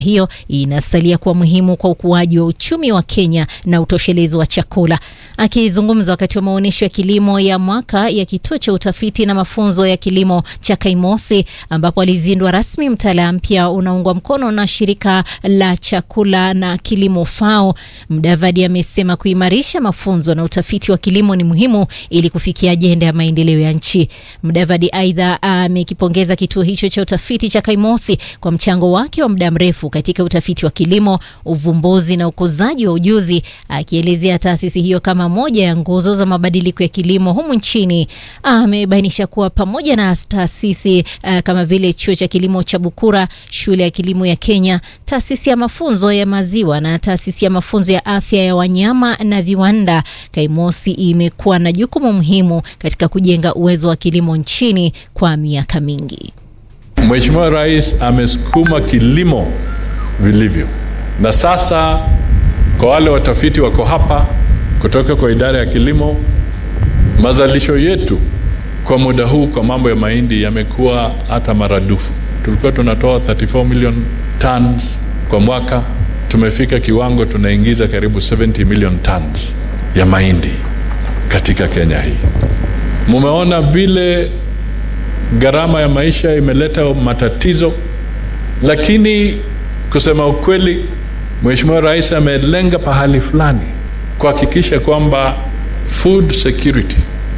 hiyo inasalia kuwa muhimu kwa ukuaji wa uchumi wa Kenya na utoshelezi wa chakula. Akizungumza wakati wa maonyesho ya kilimo ya mwaka ya kituo cha utafiti na mafunzo ya kilimo cha Kaimosi, ambapo alizindua rasmi mtaala mpya unaungwa mkono na shirika la chakula na kilimo FAO, Mudavadi amesema kuimarisha mafunzo na utafiti wa kilimo ni muhimu ili kufikia ajenda ya maendeleo ya nchi. Mudavadi aidha amekipongeza kituo hicho cha utafiti cha Kaimosi kwa mchango wake wa muda mrefu katika utafiti wa kilimo, uvumbuzi na ukuzaji wa ujuzi, akielezea taasisi hiyo kama moja ya nguzo za mabadiliko ya kilimo humu nchini. Amebainisha kuwa pamoja na taasisi uh, kama vile chuo cha kilimo cha Bukura, shule ya kilimo ya Kenya, taasisi ya mafunzo ya maziwa na taasisi ya mafunzo ya afya ya wanyama na viwanda, Kaimosi imekuwa na jukumu muhimu katika kujenga uwezo wa kilimo nchini kwa miaka mingi. Mheshimiwa Rais amesukuma kilimo vilivyo, na sasa kwa wale watafiti wako hapa kutoka kwa idara ya kilimo, mazalisho yetu kwa muda huu kwa mambo ya mahindi yamekuwa hata maradufu. Tulikuwa tunatoa 34 million tons kwa mwaka, tumefika kiwango tunaingiza karibu 70 million tons ya mahindi katika Kenya hii. Mumeona vile gharama ya maisha imeleta matatizo, lakini kusema ukweli, Mheshimiwa Rais amelenga pahali fulani kuhakikisha kwamba food security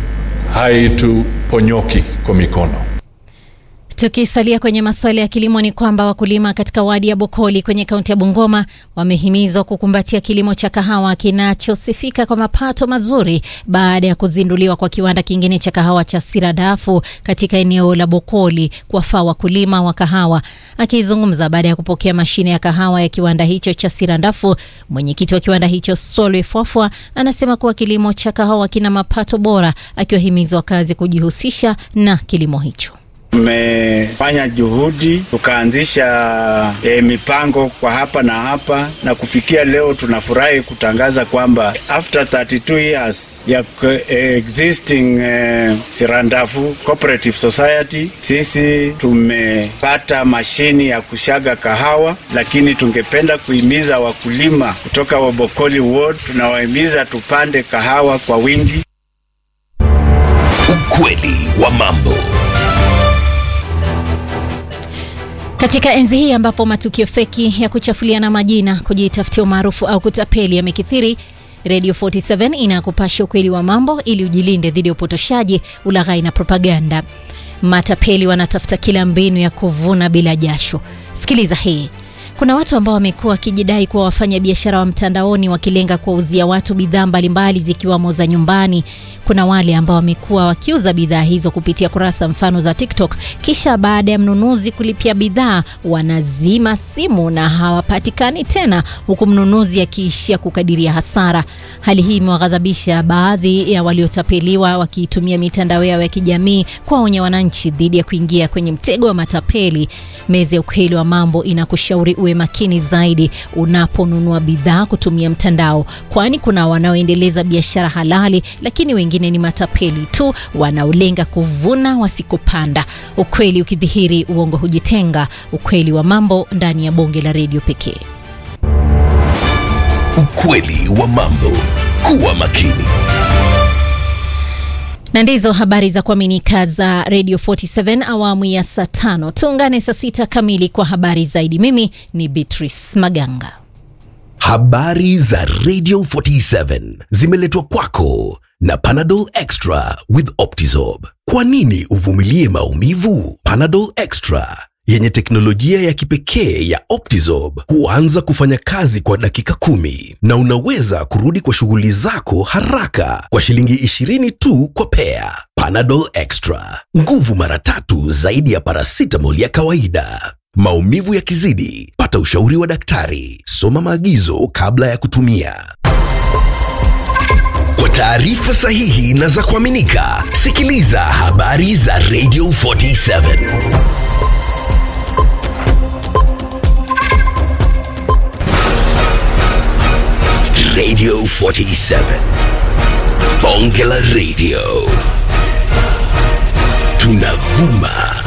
haituponyoki kwa mikono. Tukisalia kwenye masuala ya kilimo ni kwamba wakulima katika wadi ya Bokoli kwenye kaunti ya Bungoma wamehimizwa kukumbatia kilimo cha kahawa kinachosifika kwa mapato mazuri baada ya kuzinduliwa kwa kiwanda kingine cha kahawa cha Siradafu katika eneo la Bokoli kuwafaa wakulima wa kahawa. Akizungumza baada ya kupokea mashine ya kahawa ya kiwanda hicho cha Siradafu, mwenyekiti wa kiwanda hicho Solwe Fwafwa anasema kuwa kilimo cha kahawa kina mapato bora, akiwahimiza wakazi kujihusisha na kilimo hicho. Tumefanya juhudi tukaanzisha e, mipango kwa hapa na hapa, na kufikia leo tunafurahi kutangaza kwamba after 32 years ya existing e, Sirandafu Cooperative Society, sisi tumepata mashini ya kushaga kahawa, lakini tungependa kuhimiza wakulima kutoka Wabokoli Ward, tunawahimiza tupande kahawa kwa wingi. Ukweli wa mambo Katika enzi hii ambapo matukio feki ya kuchafuliana majina, kujitafutia umaarufu au kutapeli yamekithiri, Radio 47 inakupasha ukweli wa mambo ili ujilinde dhidi ya upotoshaji, ulaghai na propaganda. Matapeli wanatafuta kila mbinu ya kuvuna bila jasho. Sikiliza hii. Kuna watu ambao wamekuwa wakijidai kuwa wafanya biashara wa mtandaoni wakilenga kuwauzia watu bidhaa mbalimbali zikiwamo za nyumbani. Kuna wale ambao wamekuwa wakiuza bidhaa hizo kupitia kurasa mfano za TikTok, kisha baada ya mnunuzi kulipia bidhaa wanazima simu na hawapatikani tena, huku mnunuzi akiishia kukadiria hasara. Hali hii imewaghadhabisha baadhi ya waliotapeliwa, wakiitumia mitandao yao ya kijamii kuwaonya wananchi dhidi ya kuingia kwenye mtego wa matapeli. Meza ya ukweli wa mambo inakushauri uwe makini zaidi unaponunua bidhaa kutumia mtandao, kwani kuna wanaoendeleza biashara halali, lakini wengine ni matapeli tu wanaolenga kuvuna wasikopanda. Ukweli ukidhihiri, uongo hujitenga. Ukweli wa mambo ndani ya bonge la redio pekee. Ukweli wa mambo. Kuwa makini. na ndizo habari za kuaminika za Radio 47 awamu ya saa tano. Tuungane saa sita kamili kwa habari zaidi. Mimi ni Beatrice Maganga. Habari za Radio 47 zimeletwa kwako na Panadol Extra with Optizorb. Kwa nini uvumilie maumivu? Panadol Extra yenye teknolojia ya kipekee ya Optizorb huanza kufanya kazi kwa dakika kumi na unaweza kurudi kwa shughuli zako haraka kwa shilingi 20 tu kwa pea. Panadol Extra, nguvu mara tatu zaidi ya paracetamol ya kawaida. Maumivu yakizidi, pata ushauri wa daktari. Soma maagizo kabla ya kutumia. Kwa taarifa sahihi na za kuaminika, sikiliza habari za Radio 47. Radio 47. Bonge la Radio. Tunavuma